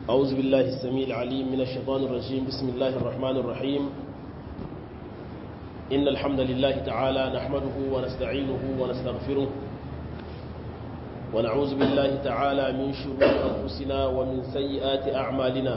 أعوذ بالله السميع العليم من الشيطان الرجيم بسم الله الرحمن الرحيم إن الحمد لله تعالى نحمده ونستعينه ونستغفره ونعوذ بالله تعالى من شرور أنفسنا ومن سيئات أعمالنا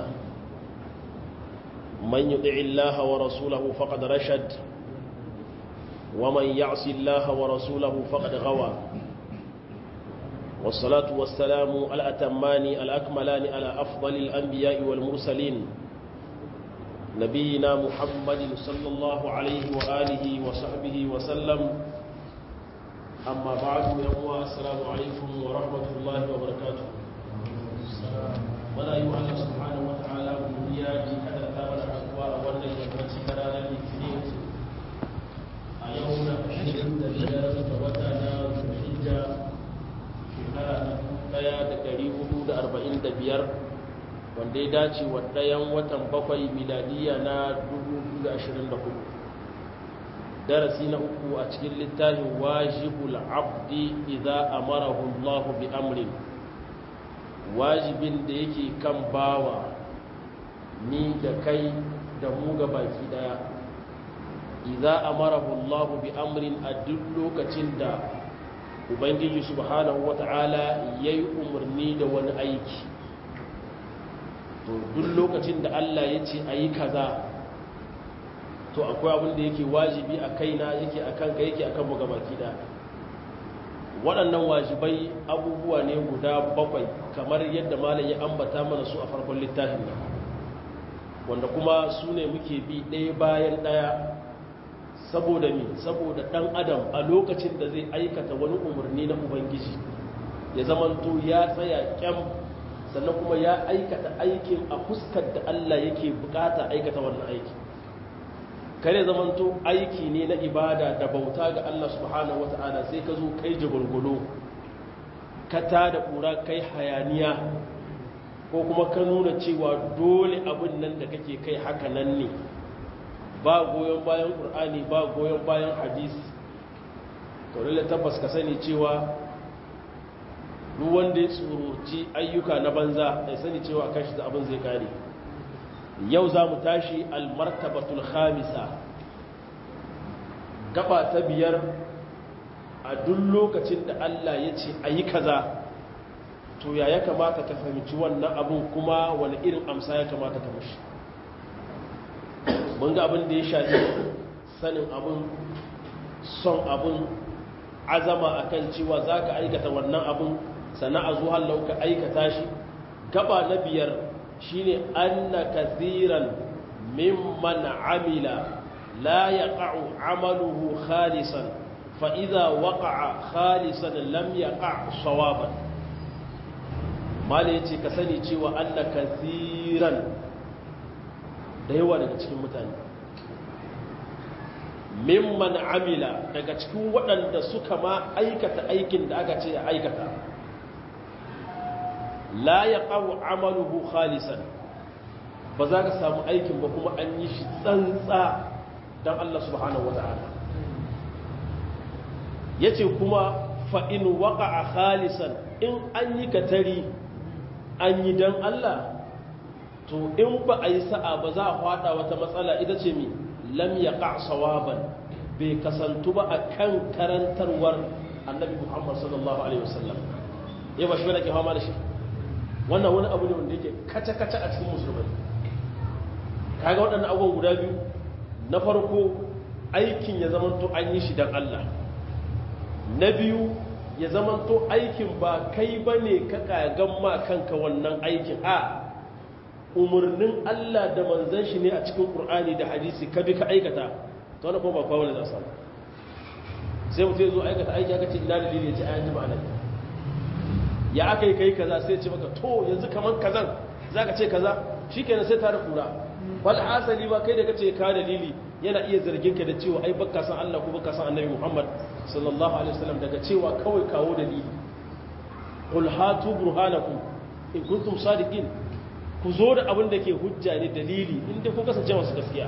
من يطع الله ورسوله فقد رشد ومن يعص الله ورسوله فقد غوى والصلاة والسلام الأتمان الأكملان على أفضل الأنبياء والمرسلين نبينا محمد صلى الله عليه وآله وصحبه وسلم أما بعد يوم السلام عليكم ورحمة الله وبركاته ولا يؤمن سبحانه وتعالى بنيا كذا ثابت أقوى أولا يبرتي كرانا الاثنين أيوم أشهد لله وتعالى الحجة shekara daya da dari hudu da arba'in da biyar wanda ya dace wa ɗayan watan bakwai miladiya na 2024 darasi na uku a cikin littafin wajibul abdi idza amarahu Allah bi amrin wajibin da yake kan bawa ni da kai da mu ga baki daya idza amarahu Allah bi amrin a duk lokacin da ubangiji subhanahu wata'ala ya yi umarni da wani aiki to duk lokacin da allah ya ce a yi kaza to akwai abin da yake wajibi a kaina yake a kanka yake a kan baki da waɗannan wajibai abubuwa ne guda bakwai kamar yadda malam ya ambata mana su a farkon littafin nan wanda kuma su ne muke bi ɗaya bayan ɗaya saboda mi saboda dan adam a lokacin da zai aikata wani umarni na ubangiji ya zamanto ya tsaya kyam sannan kuma ya aikata aikin a fuskar da Allah yake bukata aikata wannan aiki kare zamanto aiki ne na ibada da bauta ga Allah subhanahu wata'ala sai ka zo kai jagulgulo ka tada kura kai hayaniya ko kuma ka nuna cewa dole abin nan da kake kai haka nan ne ba goyon bayan ƙur'ani ba goyon bayan hadisi taurila tabbas ka sani cewa duk wanda ya tsoroci ayyuka na banza ya sani cewa kan shi da abin zai kare yau za mu tashi almartabatul khamisa gaba ta biyar a duk lokacin da Allah ya ce a yi kaza to ya ya kamata ka fahimci wannan abin kuma wani irin amsa ya kamata ka mashi mun ga abin da ya shafi sanin abin son abin azama akan cewa za ka aikata wannan abin sana'a zuwa lauka aikata shi gaba na biyar shine anna kathiran mimman amila la yaqa'u amaluhu khalisan fa idza waqa'a khalisan lam yaqa' sawaban mala yace ka sani cewa anna kathiran da yawa daga cikin mutane mimman amila daga cikin waɗanda suka ma aikata aikin da aka ce ya aikata la ya ƙawo amaluhu khalisan ba za ka samu aikin ba kuma an yi shi tsantsa don Allah subhanahu wata'ala ya ce kuma fa'in waƙa a khalisan in an yi katari an yi don Allah to in ba a yi sa'a ba za a hada wata matsala ita ce mi lam ya sawaban bai kasantu ba a kan karantarwar annabi muhammad sallallahu alaihi wasallam ya ba shi wadda ke hama da shi wannan wani abu ne wanda yake kaca-kaca a cikin musulmai kaga waɗannan abubuwan guda biyu na farko aikin ya zamanto an yi shi don allah na biyu ya zamanto aikin ba kai ba ne ka kagan ma kanka wannan aikin a umarnin Allah da manzan shi ne a cikin Kur'ani da hadisi ka bi ka aikata ta wani kuma ba kawo ne za samu sai mutum zo aikata aiki aka ce ina da dalili ya ce ayan jama'a nan ya aka yi kai kaza sai ce maka to yanzu kamar kazan za ka ce kaza shi kenan sai tare kura wal hasali ba kai da ka ce ka dalili yana iya zargin ka da cewa ai baka san Allah ko baka san Annabi Muhammad sallallahu alaihi wasallam daga cewa kawai kawo dalili qul hatu burhanakum in kuntum sadiqin ku zo da abin da ke hujja ne dalili inda ku kasance masu gaskiya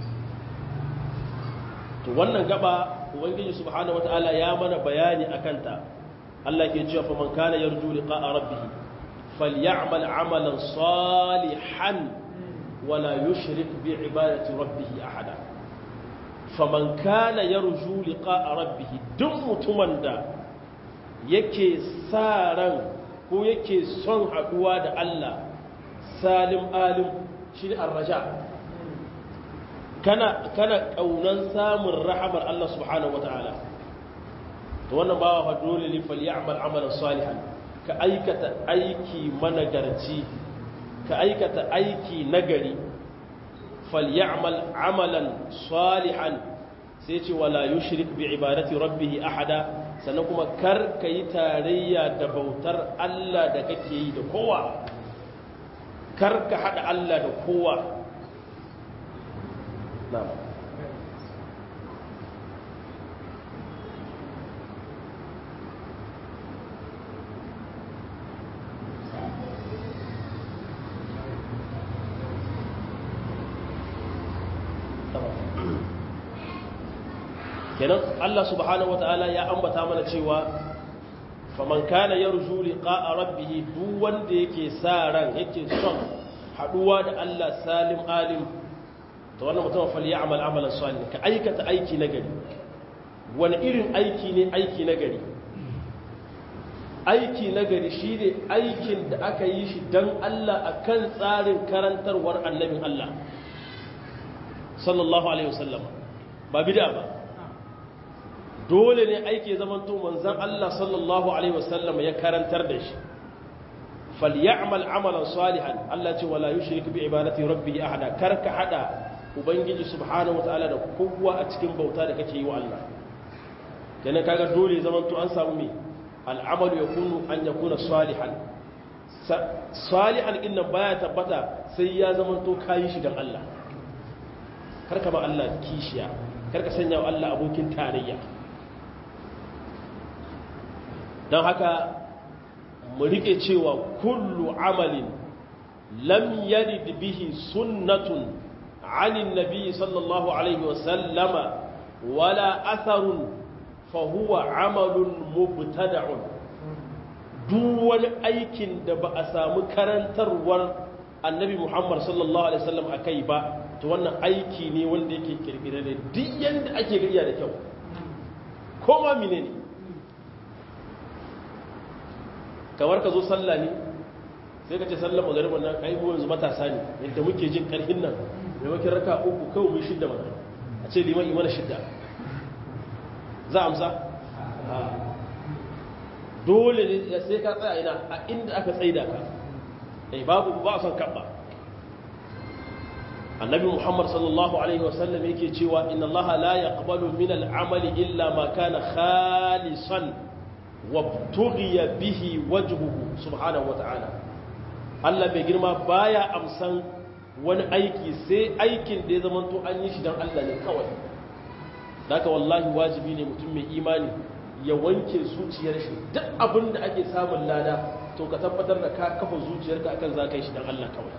to wannan gaba ubangiji subhanahu wataala ya mana bayani akan ta Allah ke cewa faman kana yarju liqa'a rabbih falyamal amalan salihan wala yushrik bi ibadati rabbih ahada faman kana yarju liqa'a rabbih duk mutumin da yake sa ran ko yake son haduwa da Allah salim alim shine arraja kana kana kaunan samun rahamar Allah subhanahu wataala to wannan bawa fa dole ne fal ya'mal amalan salihan ka aikata aiki managarci ka aikata aiki nagari fal ya'mal amalan salihan sai ce wala yushrik bi ibadati rabbih ahada sannan kuma kar ka yi tarayya da bautar Allah da kake yi da kowa kar ka hada Allah da kowa na'am kenan Allah subhanahu wataala ya ambata mana cewa faman kana yarju liqa'a rabbih duk wanda yake sa ran yake son haduwa da Allah salim alim to wannan mutum fa ya'mal amalan salih ka aikata aiki nagari wani irin aiki ne aiki nagari aiki nagari shine aikin da aka yi shi dan Allah akan tsarin karantarwar annabin Allah sallallahu alaihi wasallam ba bid'a ba dole ne aiki zamanto manzan Allah sallallahu Alaihi wasallam ya karantar da shi falyamal amalan salihan Allah ce wala yushrik bi ibadati rabbi ahada karka hada ubangiji subhanahu wataala da kowa a cikin bauta da kake yi wa Allah kenan kaga dole zamanto an samu me al'amalu yakunu an yakuna salihan salihan inna baya tabbata sai ya zamanto kayi shi dan Allah karka ba Allah kishiya karka sanya wa Allah abokin tarayya don haka mu rike cewa kullu amalin lam yalid bihi sunnatun anin nabi sallallahu alaihi wasallama wala atharun fa huwa amalun mubtada'un duk wani aikin da ba a samu karantarwar annabi muhammad sallallahu alaihi wasallam akai ba to wannan aiki ne wanda yake kirkire da duk yanda ake gariya da kyau ko ma menene ne kamar ka zo sallah ne sai ka ce sallah magariban nan kai mu yanzu matasa ne yadda muke jin karfin nan maimakon raka uku kawai mu shidda mana a ce liman imana shidda za amsa dole ne sai ka tsaya ina a inda aka tsaida ka eh babu ba a son kabba annabi muhammad sallallahu alaihi wasallam yake cewa inna allaha la yaqbalu min al-amali illa ma kana khalisan wabtughiya bihi wajhuhu subhanahu wata'ala Allah mai girma baya amsan wani aiki sai aikin da ya zama to an yi shi dan Allah ne kawai daga wallahi wajibi ne mutum mai imani ya wanke zuciyar shi duk abin da ake samun lada to ka tabbatar da ka kafa zuciyarka akan za ka yi shi dan Allah kawai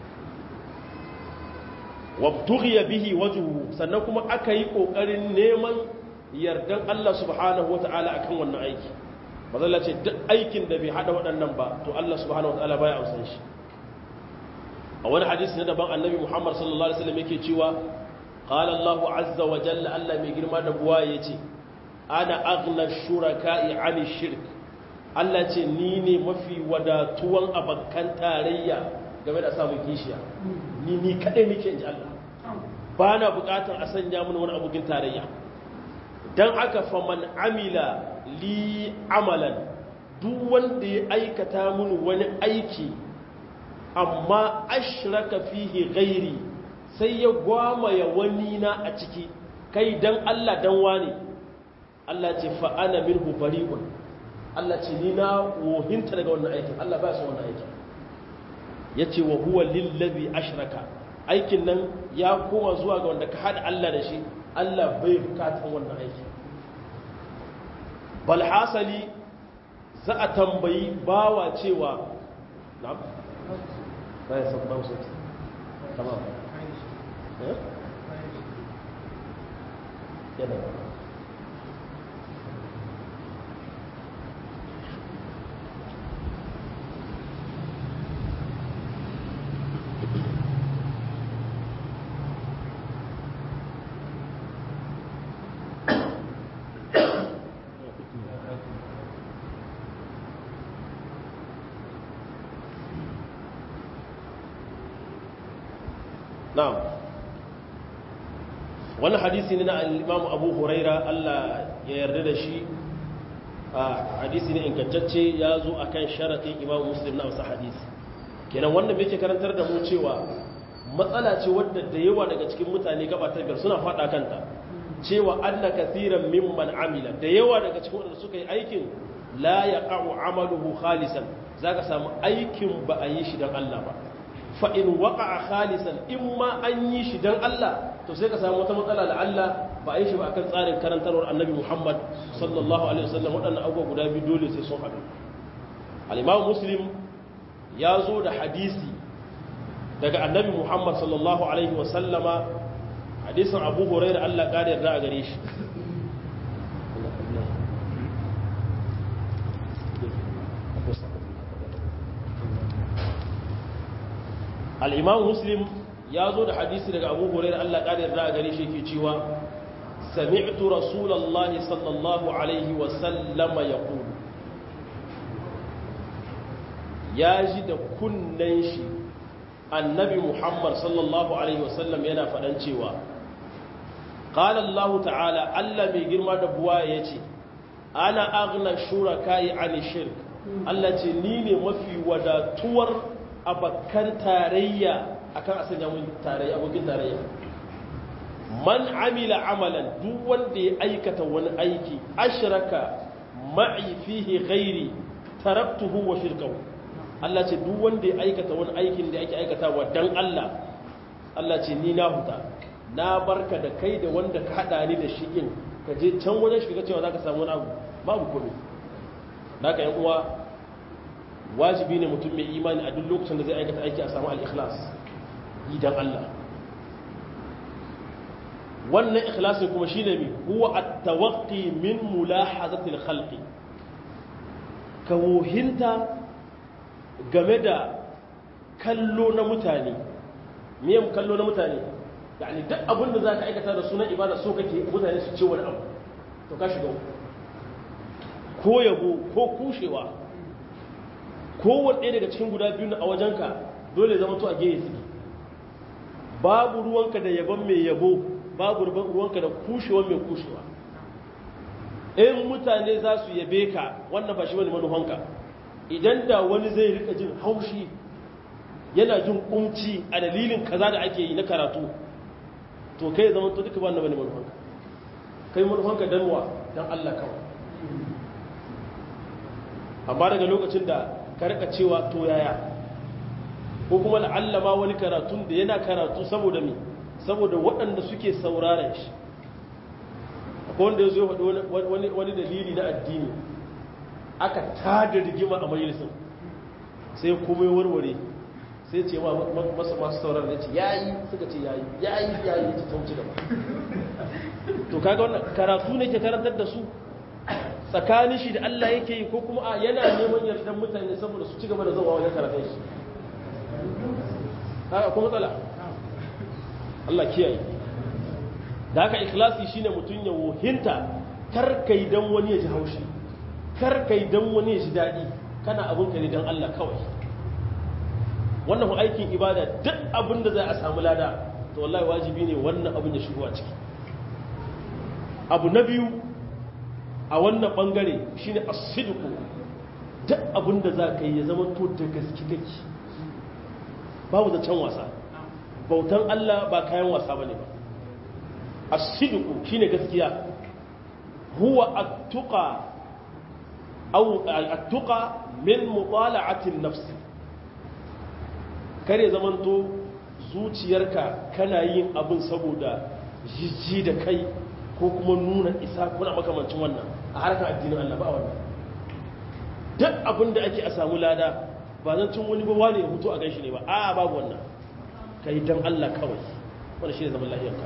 wabtughiya bihi wajhuhu sannan kuma aka yi kokarin neman yardan Allah subhanahu wata'ala akan wannan aiki mazalla ce duk aikin da bai hada waɗannan ba to Allah subhanahu wataala baya amsan shi a wani hadisi na daban annabi Muhammad sallallahu alaihi wasallam yake cewa qala Allah azza wa jalla Allah mai girma da buwa yace ana aghna shuraka'i 'ani shirk Allah ce ni ne mafi wadatuwan abakan tarayya game da samun kishiya ni ni kadai nake inji Allah ba na bukatar a sanya mun wani abokin tarayya dan haka faman amila li amalan duk wanda ya aikata mun wani aiki amma ashraka fihi ghairi sai ya gwamaya wani na a ciki kai dan Allah dan wani Allah ce fa ana minhu bari'un Allah ce ni na wohinta daga wannan aikin Allah ba su wannan aikin yace wa huwa lillazi ashraka aikin nan ya koma zuwa ga wanda ka hada Allah da shi Allah bai bukatan wannan aikin bal hasali za a tambayi bawa cewa na'am bai san ba su tamam eh yana na'am wannan hadisi ne na al-Imam Abu Huraira Allah ya yarda da shi hadisi ne ingantacce ya zo akan sharadin Imam Muslim na wasu hadisi kenan wanda yake karantar da mu cewa matsala ce wadda da yawa daga cikin mutane gabatar gar suna fada kanta cewa anna kathiran mimman amila da yawa daga cikin wanda suka yi aikin la yaqa'u amaluhu khalisan zaka samu aikin ba a yi shi dan Allah ba fa in waqa'a khalisan in ma an yi shi dan Allah to sai ka samu wata matsala da Allah ba a yi shi ba akan tsarin karantarwar Annabi Muhammad sallallahu alaihi wasallam waɗannan abubuwa guda biyu dole sai sun haɗu al-Imam Muslim ya zo da hadisi daga Annabi Muhammad sallallahu alaihi wasallama hadisin Abu Hurairah Allah ƙara yarda a gare shi al'imam muslim ya zo da hadisi daga abu hurairar allah ƙarin da a gare shi ke cewa sami'tu rasulallah sallallahu alaihi wasallama ya kulu ya ji da kunnen shi annabi muhammad sallallahu alaihi wasallam yana faɗan cewa قال الله تعالى الله mai girma da buwa ya ce ana agna shuraka an shirk Allah ce ni ne mafi wadatuwar abakan tarayya akan a sanya mun tarayya abokin tarayya man amila amalan duk wanda ya aikata wani aiki ashraka ma'i fihi ghairi taraktuhu wa shirkahu Allah ce duk wanda ya aikata wani aikin da ake aikatawa dan Allah Allah ce ni na huta na barka da kai da wanda ka hada ni da shi in ka je can wajen shiga cewa zaka samu wani abu babu komai naka yan uwa wajibi ne mutum mai imani a duk lokacin da zai aikata aiki a samu al-ikhlas idan Allah wannan ikhlasin kuma shine mi huwa at-tawaqqi min mulahazati al-khalqi ka wuhinta game da kallo na mutane me kallo na mutane yani duk abin da zaka aikata da sunan ibada so kake mutane su ce wani abu to ka shiga ko yabo ko kushewa kowanne daga cikin guda biyu a wajenka dole zama to a gehe suke babu ruwanka da yabon mai yabo babu ruwanka da kushewa mai kushewa in mutane za su yabe ka wannan ba shi wani manufanka idan da wani zai rika jin haushi yana jin kumci a dalilin kaza da ake yi na karatu to kai zama to duka ba na wani manufanka kai manufanka danwa don Allah kawai amma daga lokacin da ka rika cewa to yaya ko kuma la'allama wani karatun da yana karatu saboda mi saboda waɗanda suke sauraren shi akwai wanda ya zo faɗi wani dalili na addini aka tada rigima a majalisun sai kuma warware sai ce ma masa masu sauraren ya ce yayi suka ce yayi yayi yayi ya ce ta wuce gaba to kaga wannan karatu ne ke karantar da su tsakanin shi da Allah yake yi ko kuma a yana neman yardan mutane saboda su ci gaba da zuwa wajen karatun shi haka kuma matsala Allah kiyaye da haka ikhlasi shine mutum ya wohinta kar kai dan wani ya ji haushi kar kai dan wani ya ji dadi kana abun ka ne dan Allah kawai wannan ku aikin ibada duk abin da za a samu lada to wallahi wajibi ne wannan abin ya shigo a ciki abu na biyu a wannan bangare shine as-sidqu duk abin da za ka yi ya zama to da gaske kake babu da can wasa bautan Allah ba kayan wasa bane ba as-sidqu shine gaskiya huwa at-tuqa aw at-tuqa min mutala'ati an-nafs kare zamanto zuciyarka kana yin abin saboda jijji da kai ko kuma nuna isa kuna makamancin wannan a harkar addinin Allah ba wannan duk abin da ake a samu lada ba zan cin wani ba wani ya hutu a ganshi ne ba a babu wannan ka yi don Allah kawai wanda shi ne zaman lahiyarka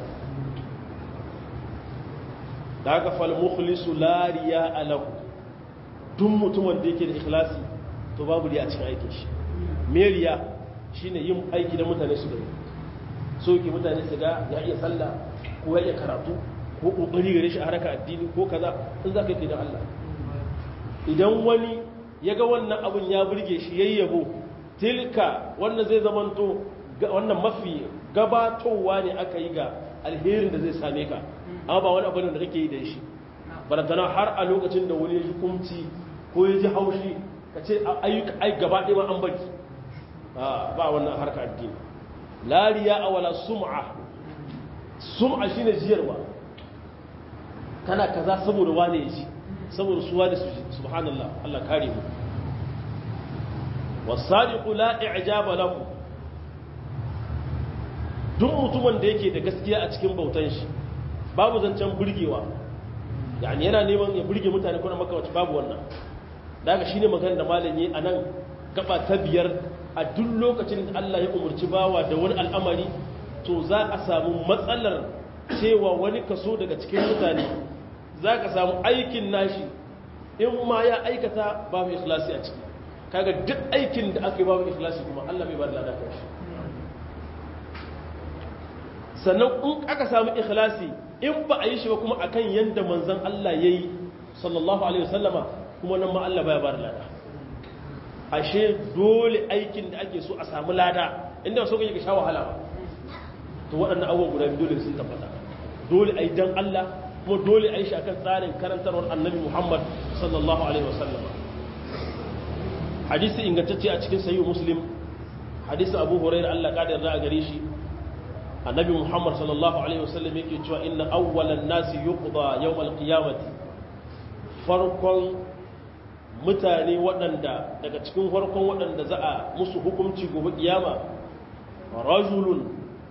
da haka fal mukhlisu la riya alahu duk mutumin da yake da ikhlasi to babu riya a cikin aikin shi me riya shine yin aiki da mutane su gani so yake mutane su ga ya iya sallah ko ya iya karatu ko kokari gare shi a haraka addini ko kaza in za ka yi da Allah idan wani ya ga wannan abin ya burge shi yayyabo tilka wannan zai zamanto wannan mafi gabatowa ne aka yi ga alherin da zai same ka amma ba wani abu da kake yi da shi barantana har a lokacin da wani ya ji kumci ko ya ji haushi ka ce ai gaba ɗaya ma an bari ba wannan harka addini lariya a wala sum'a sum'a shine jiyarwa kana kaza saboda wane ya ji saboda su wane su ji subhanallah Allah kare mu wasadiqu la i'jaba lahu duk mutumin da yake da gaskiya a cikin bautan shi babu zancen burgewa yani yana neman ya burge mutane kuna makawaci babu wannan daga shine magana da malami a nan gaba ta biyar a duk lokacin da Allah ya umarci bawa da wani al'amari to za a samu matsalar cewa wani kaso daga cikin mutane za ka samu aikin nashi in ma ya aikata babu ikhlasi a ciki kaga duk aikin da aka yi babu ikhlasi kuma Allah bai ba da lada kan shi sannan in aka samu ikhlasi in ba a yi shi ba kuma akan yanda manzon Allah yayi sallallahu alaihi wasallama kuma nan ma Allah baya ba da lada ashe dole aikin da ake so a samu lada inda so kake ka sha wahala ba to waɗannan abubuwan guda biyu dole sun tabbata dole ai dan Allah kuma dole ai shi akan tsarin karantarwar Annabi Muhammad sallallahu alaihi wasallam hadisi ingantacce a cikin sahih Muslim hadisi Abu Hurairah Allah kada yarda a gare shi Annabi Muhammad sallallahu alaihi wasallam yake cewa inna awwalan nasi yuqda yawm al-qiyamati farkon mutane waɗanda daga cikin farkon waɗanda za a musu hukunci gobe kiyama rajulun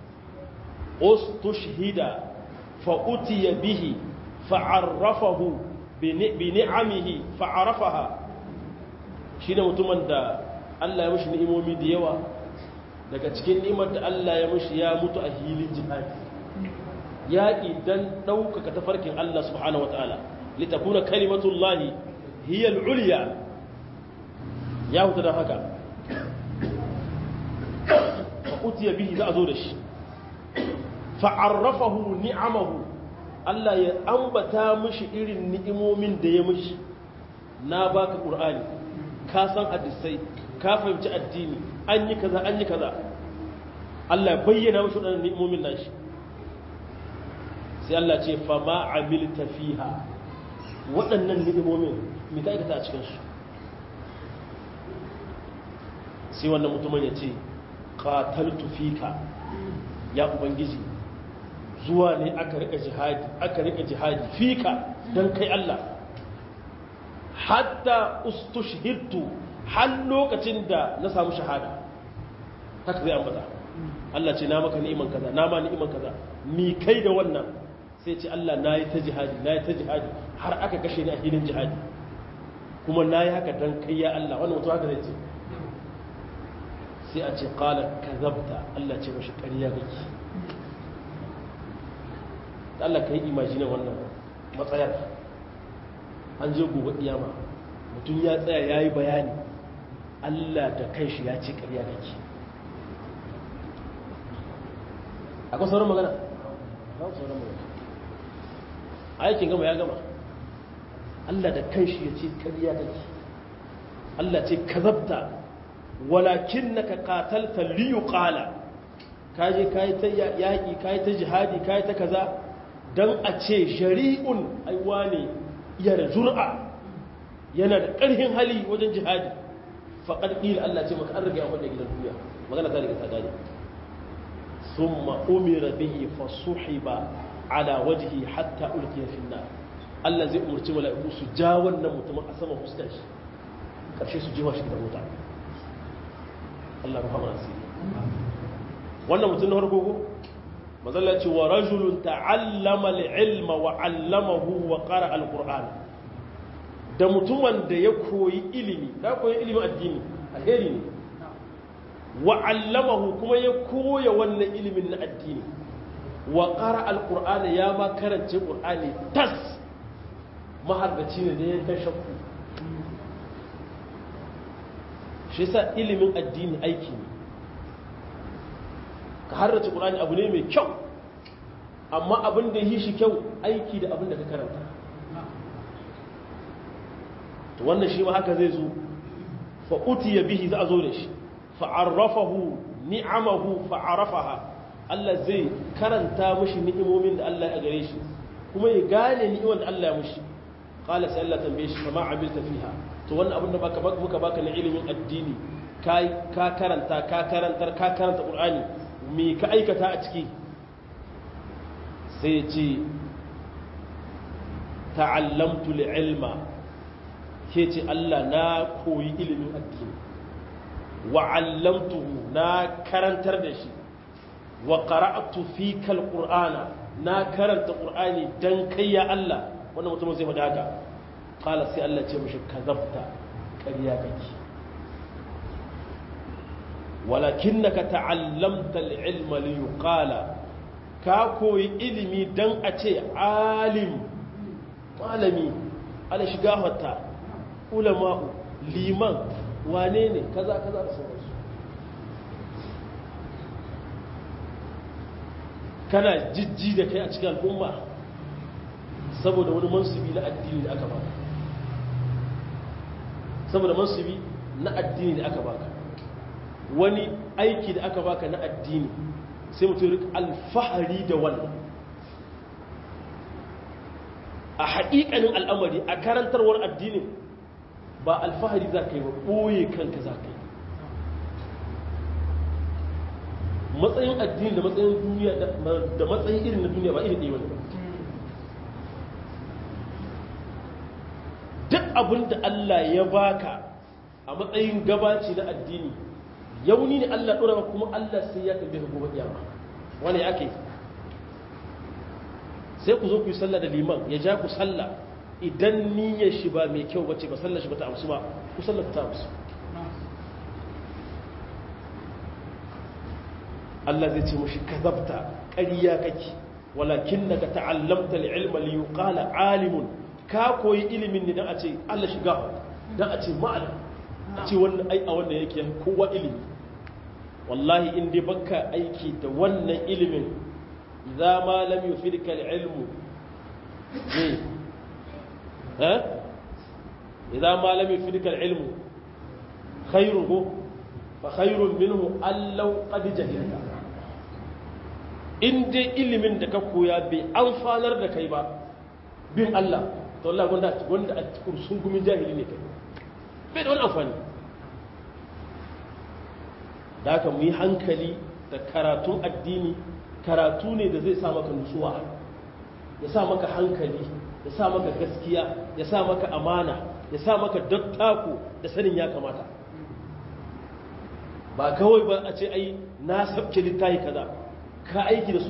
ustushhida fa utiya bihi fa'arrafahu bi ni'amihi fa'arafaha shine mutumin da Allah ya mishi ni'imomi da yawa daga cikin ni'imar da Allah ya mishi ya mutu a hilin jihadi yaƙi dan ɗaukaka tafarkin Allah subhanahu wataala litakuna kalimatullahi hiya al'uliya ya huta da haka fa'utiya bihi za a zo da shi fa'arrafahu ni'amahu Allah ya ambata mishi irin ni'imomin da ya mishi na baka ƙur'ani ka san hadisai ka fahimci addini an yi kaza an yi kaza Allah ya bayyana mishi waɗannan ni'imomin nashi sai Allah ce fa ma amilta fiha waɗannan ni'imomin mai ka aikata a cikinsu sai wannan mutumin ya ce qataltu fika ya ubangiji zuwa ne aka rika jihadi aka rika jihadi fika dan kai Allah hatta ustushhidtu har lokacin da na samu shahada haka zai ambata Allah ce na maka ni'iman kaza na ma ni'iman kaza mi kai da wannan sai ce Allah na yi ta jihadi na yi ta jihadi har aka kashe ni a filin jihadi kuma na yi haka don kai ya Allah wannan mutum haka zai ce sai a ce kala kazabta Allah ce mashi ƙarya kake Allah ka yi imajinin wannan matsayar an je gobe kiyama mutum ya tsaya ya yi bayani Allah da kanshi ya ce ƙarya kake akwai sauran magana? ba sauran magana aikin gama ya gama Allah da kanshi ya ce ƙarya kake Allah ce kazabta walakin naka qatalta li yuqala kaje kai ta yaki kai ta jihadi kai ta kaza dan a ce shari'un aiwa ne ya da jur'a yana da ƙarfin hali wajen jihadi faqad qila Allah ce maka an rage abin da gidan duniya magana ta riga ta gane thumma umira bihi fasuhiba ala wajhi hatta ulqiya fi nar Allah zai umurci mala'iku su ja wannan mutumin a sama fuskar shi karshe su jewa shi da wuta Allah rahama asiri wannan mutum na farko ko mazalla ce wa rajulun ta'allama al-ilma wa 'allamahu wa qara al-qur'an da mutumin da ya koyi ilimi da koyi ilimin addini alheri ne wa 'allamahu kuma ya koya wannan ilimin na addini wa qara al-qur'an ya ma karance qur'ani tas maharbaci ne da ya ta shakku shi yasa ilimin addini aiki ne ka harrace ƙulani abu ne mai kyau amma abin da yi shi kyau aiki da abin da ka karanta to wannan shi ma haka zai zo fa'uti ya bihi za a zo da shi fa'arrafahu ni'amahu fa'arafaha Allah zai karanta mushi ni'imomin da Allah ya gare shi kuma ya gane ni'imar da Allah ya mushi qala sai Allah tambaye shi kama amilta fiha to wannan abin da baka muka baka na ilimin addini kai ka karanta ka karantar ka karanta qur'ani me ka aikata a ciki sai ya ce ta'allamtu ilma ke ce Allah na koyi ilimin addini wa 'allamtuhu na karantar da shi wa qara'tu fika alqur'ana na karanta qur'ani dan kai ya Allah wannan mutum zai faɗa haka qala sai Allah ce mishi kazabta ƙarya kake walakinnaka ta'allamta al-ilma li yuqala ka koyi ilimi dan a ce alim malami ala shiga hatta ulama'u liman wane ne kaza kaza da sauransu kana jijji da kai a cikin al'umma saboda wani mansubi na addini da aka baka saboda mansubi na addini da aka baka wani aiki da aka baka na addini sai mutum rika alfahari da wannan a haƙiƙanin al'amari a karantarwar addinin ba alfahari za ka yi ba ɓoye kanka za ka yi matsayin addini da matsayin duniya da matsayin irin na duniya ba irin ɗaya wani duk abin da Allah ya baka a matsayin gabaci na addini yauni ne Allah ɗora kuma Allah sai ya tambaye ka gobe kiyama wani ya ke sai ku zo ku yi sallah da liman ya ja ku sallah idan niyyar shi ba mai kyau bace ba sallar shi ba ta amsu ba ku sallar ta amsu Allah zai ce mushi kazabta ƙarya kake walakin daga ta'allamta ilma li yuqala alimun ka koyi ilimin ne dan a ce Allah shiga dan a ce ma'alim a ce wannan ai a wannan yake kowa ilimi wallahi in dai baka aiki da wannan ilimin idza ma lam yufidka al-ilmu ne ha idza ma lam yufidka al-ilmu khayruhu fa khayrun minhu allau qad jahilta in dai ilimin da ka koya bai amfanar da kai ba bin Allah to Allah wanda wanda a kursun gumin jahili ne kai bai da wani amfani da haka mu yi hankali da karatun addini karatu ne da zai sa maka nutsuwa ya sa maka hankali ya sa maka gaskiya ya sa maka amana ya sa maka dattako da sanin ya kamata ba kawai ba a ce ai na sabke littafi kaza ka aiki da su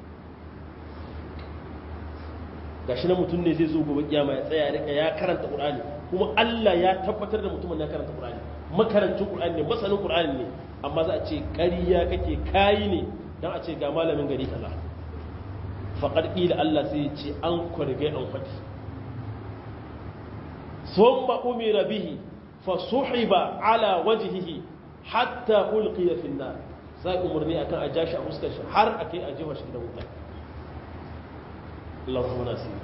gashi na mutum ne zai zo gobe kiyama ya tsaya rika ya karanta qur'ani kuma Allah ya tabbatar da mutumin ya karanta qur'ani makarancin qur'ani ne masanin qur'ani ne amma za a ce ƙarya kake kayi ne dan a ce ga malamin gari kaza faqad qila Allah sai ya ce an kurgai an fadi thumma umira bihi fa suhiba ala wajhihi hatta ulqiya fi an-nar sai umarni akan a jashi a fuskar shi har akai a jefa shi gidan wuta Allah rahmana sai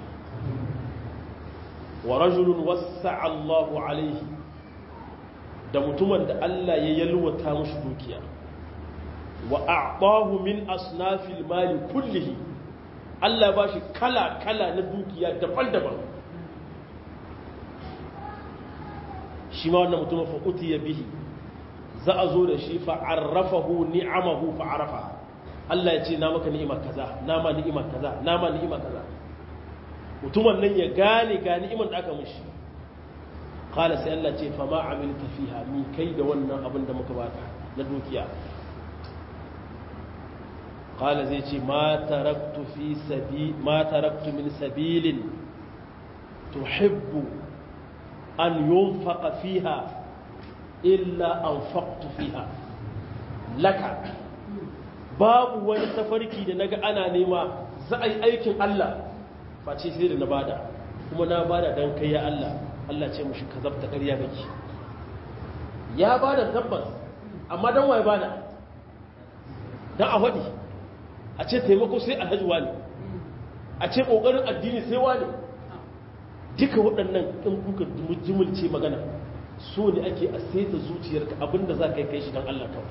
wa rajulun wasa'a Allahu alaihi da mutumin da Allah ya yalwata mushi dukiya wa a'tahu min asnafil mali kullihi Allah ba shi kala kala na dukiya daban-daban shi ma wannan mutumin fa utiya bihi za a zo da shi fa'arrafahu ni'amahu fa'arafa Allah ya ce na maka ni'ima kaza na ma ni'ima kaza na ma ni'ima kaza mutumin nan ya gane ga ni'iman da aka mishi qala sai Allah ce fa ma amilta fiha mi kai da wannan abin da muka baka na dukiya qala zai ce ma taraktu fi sabi ma taraktu min sabilin tuhibbu an yunfaqa fiha illa an faƙtu fiha laka babu wani tafarki da naga ana nema za a yi aikin Allah face sai da na bada kuma na bada don kai ya Allah Allah ce mushi ka zabta ƙarya gaki ya bada tabbas amma don waye bada don a faɗi a ce taimako sai alhaji wani a ce ƙoƙarin addini sai wani duka waɗannan in kuka jimulce magana so ne ake a saita zuciyarka abinda za ka yi kai shi don Allah kawai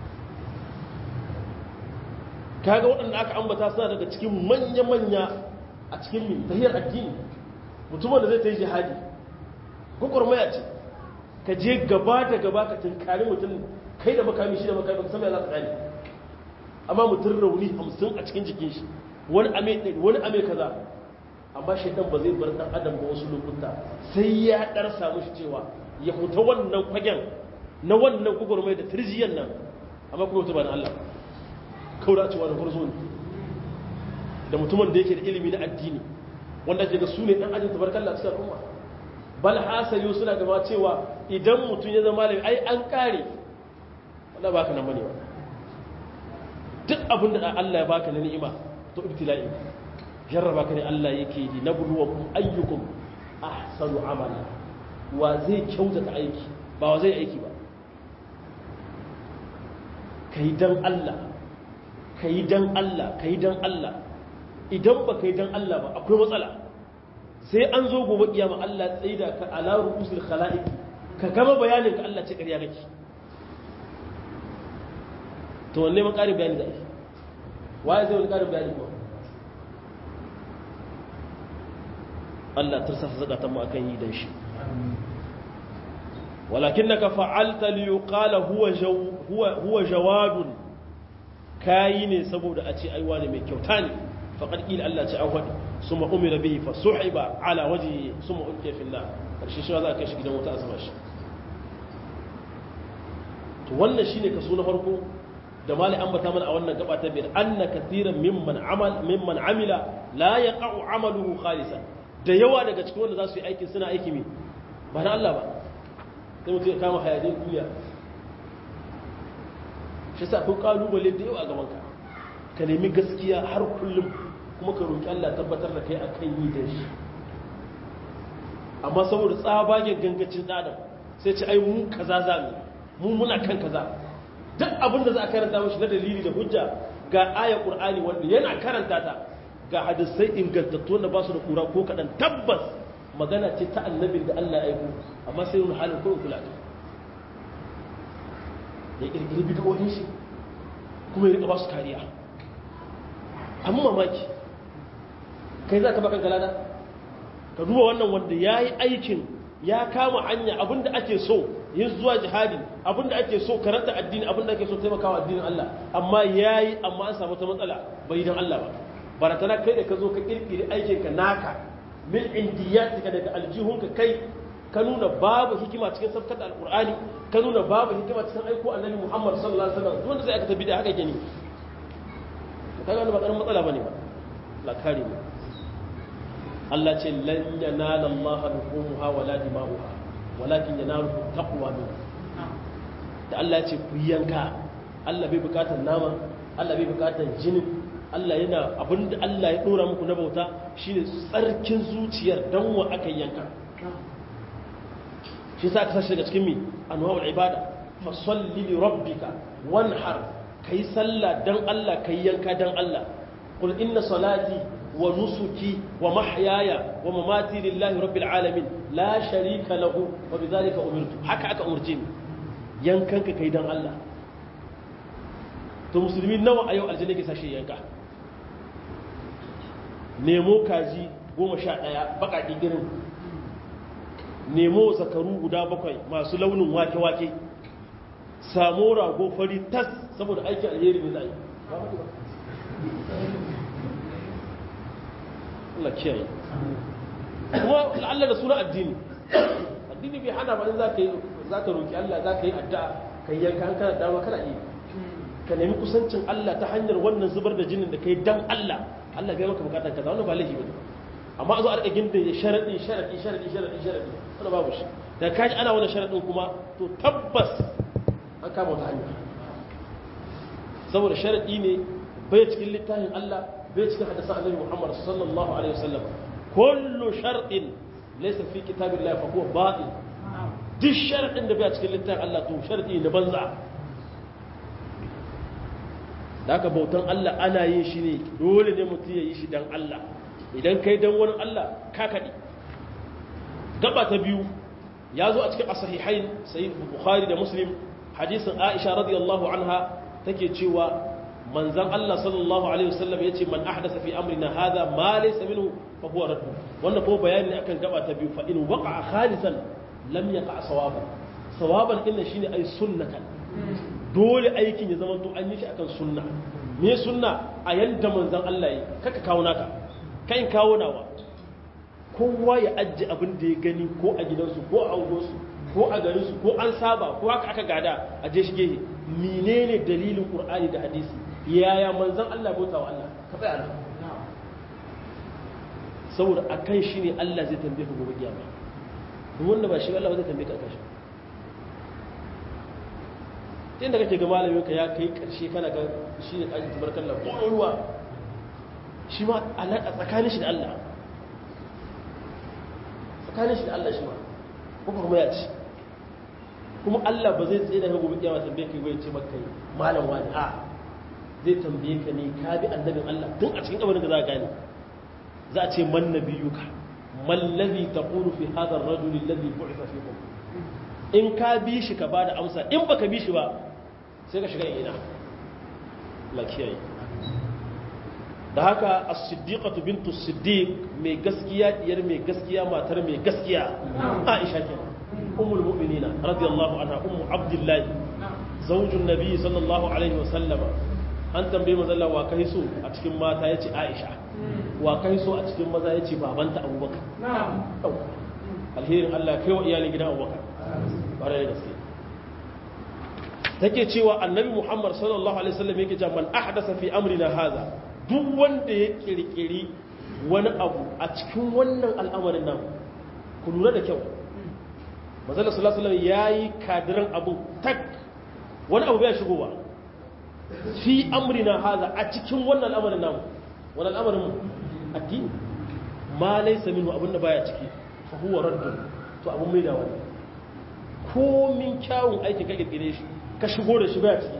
kaga waɗanda aka ambata suna daga cikin manya-manya a cikin min tahiyar addini mutumin da zai ta yi jihadi gwagwarmaya ce ka je gaba da gaba ka tunkari mutum kai da makami shi da makami ba ka sami za ka tsani amma mutum rauni hamsin a cikin jikin shi wani ame ɗari wani ame kaza amma shaidan ba zai bar ɗan adam ba wasu lokuta sai ya ɗar samu shi cewa ya huta wannan fagen na wannan gwagwarmaya da turjiyan nan amma kuma mutum ba na Allah kaura cewa da gurzo ne da mutumin da yake da ilimi na addini wanda ke ga su ne ɗan ajin tabarkalla cikin al'umma bal hasali suna gaba cewa idan mutum ya zama malami ai an kare wanda ba ka nan bane ba duk abin da Allah ya baka na ni'ima to ibtila'i jarraba ka ne Allah yake yi na buluwakum ayyukum ahsanu amala wa zai kyautata aiki ba wa zai aiki ba kai dan Allah kai dan Allah kai dan Allah idan ba kai dan Allah ba akwai matsala sai an zo gobe kiyama Allah tsaida ka ala ru'usul khalaiq ka gama bayanin ka Allah ce ƙarya kake to wanne man ƙarin bayani da ake waye zai wani ƙarin bayani ba Allah tursasa zakatan mu akan yi dan shi walakinnaka fa'alta li yuqala huwa huwa huwa jawadun kayi ne saboda a ce ai wani mai kyauta ne faqad qila Allah ce awwad summa umira bihi fa suhiba ala wajhi summa ulqiya fi an-nar karshe shi za ka shi gidan wuta a sama shi to wannan shine kaso na farko da mali ambata mana a wannan gaba ta biyar anna kathiran mimman amal mimman amila la yaqa'u amaluhu khalisan da yawa daga cikin wanda za su yi aikin suna aiki me ba na Allah ba sai mutum ya kama hayadin duniya shi sa kun kalubale da yawa a gaban ka ka nemi gaskiya har kullum kuma ka roki Allah tabbatar da kai akan yi da shi amma saboda tsabagen gangacin adam sai ce ai mu kaza za mu mu muna kan kaza duk abin da za a karanta mashi na dalili da hujja ga ayar qur'ani wanda yana karanta ta ga hadisai ingantattu wanda ba su da kura ko kaɗan tabbas magana ce ta annabin da Allah ya aiko amma sai wani halin kawai kula ya ƙirƙiri bidiyoyin shi kuma ya riƙa ba su kariya amma mamaki kai za ka bakan galada ka duba wannan wanda ya yi aikin ya kama hanya abinda ake so yin zuwa jihadi abinda ake so karanta addini abinda ake so taimakawa addinin Allah amma ya yi amma an samu ta matsala bai don Allah ba baratana kai da ka zo ka kirkiri aikinka naka min indiyatika daga aljihunka kai ka nuna babu hikima cikin safkar da alkur'ani ka nuna babu hikima cikin aiko annabi muhammad sallallahu alaihi wasallam wanda zai aka tabi da haka gani ka gano ba karin matsala bane ba la kare mu Allah ce lan yanala Allah luhumha wala dima'uha walakin yanaluhu taqwa min da Allah ya ce ku yanka Allah bai bukatar nama Allah bai bukatar jinin Allah yana abinda Allah ya dora muku na bauta shine tsarkin zuciyar dan wa aka yanka shi sa ka sashi daga cikin mi anwa'ul ibada fa salli li rabbika wanhar kai sallah dan Allah kai yanka dan Allah qul inna salati wa nusuki wa mahyaya wa mamati lillahi rabbil alamin la sharika lahu wa bidhalika umirtu haka aka umurce ni yankanka kai dan Allah to musulmi nawa a yau aljanna ke sashi yanka nemo kaji goma sha ɗaya baƙaƙi girin nemo zakaru guda bakwai masu launin wake-wake samu rago fari tas saboda aikin alheri ne za a yi Allah kiyaye kuma Allah da suna addini addini bai hana ba in za ka yi za ka roƙi Allah za ka yi addu'a ka yi yanka an kana dama kana iya ka nemi kusancin Allah ta hanyar wannan zubar da jinin da ka yi dan Allah Allah bai maka bukatar kaza wannan ba laifi bane amma a zo a rika ginda ya sharadi sharadi sharadi sharadi sharadi wannan babu shi da kaji ana wannan sharadin kuma to tabbas an kama wata hanya saboda sharadi ne bai cikin littafin Allah bai cikin hadisan Annabi Muhammad sallallahu alaihi wasallam kullu sharadin laysa fi kitabillahi fa huwa batil duk sharadin da bai cikin littafin Allah to sharadi ne banza da aka bautan Allah ana yin shi ne dole ne mutum ya yi shi don Allah idan kai don wani Allah ka kaɗi gaba ta biyu ya zo a cikin asahihain sai bukhari da muslim hadisin aisha radiyallahu anha take cewa manzan Allah sallallahu alaihi wasallam yace man ahdasa fi amrina hadha ma laysa minhu fa huwa radd wannan ko bayani ne akan gaba ta biyu fa in waqa'a khalisan lam yaqa sawaban sawaban din shine ai sunnatan dole aikin ya zama to an yi shi akan sunna me sunna a yanda manzan Allah yi kaka kawo naka kai kawo nawa kowa ya ajji abin da ya gani ko a gidansu ko a unguwarsu ko a garinsu ko an saba ko haka aka gada a je shi gehe menene dalilin qur'ani da hadisi yaya manzon Allah bauta wa Allah ka tsaya nan saboda akan shi ne Allah zai tambaye ka gobe kiyama duk wanda ba shi Allah ba zai tambaye ka akan shi tun da kake ga malamin ka ya kai karshe kana ga shi ne kaji tabarkallah ko ruwa shi ma alaka tsakanin shi da Allah tsakanin shi da Allah shi ma ko kuma ya ci kuma Allah ba zai tsaye da ka gobe kiyama tambaye ka ya ce maka malam wani a zai tambaye ka ne ka bi annabin Allah tun a cikin kabarin da za ka gane za a ce man nabiyuka man ladhi taqulu fi hadha ar-rajul alladhi bu'itha fikum in ka bi shi ka bada amsa in baka bi shi ba sai ka shiga ina la kiyaye da haka as-siddiqatu bintu as-siddiq mai gaskiya diyar mai gaskiya matar mai gaskiya Aisha kenan ummul mu'minina radiyallahu anha ummu abdullahi zaujun nabi sallallahu alaihi wa sallama an tambaye manzon wa kai so a cikin mata yace Aisha wa kai so a cikin maza yace babanta Abubakar alherin Allah kai wa iyalin gidan Abubakar bare da gaske take cewa annabi Muhammad sallallahu alaihi wasallam yake cewa man ahdasa fi amrina hadha duk wanda ya kirkiri wani abu a cikin wannan al'amarin nan ku lura da kyau manzon sallallahu alaihi wasallam yayi kadiran abu tak wani abu bai shigo ba fi amrina haza a cikin wannan al'amarin namu wani al'amarin mu addini ma laysa minhu abinda baya ciki fa huwa raddun to abun mai da wani ko min kyawun aikin ka kirkire shi ka shigo da shi baya ciki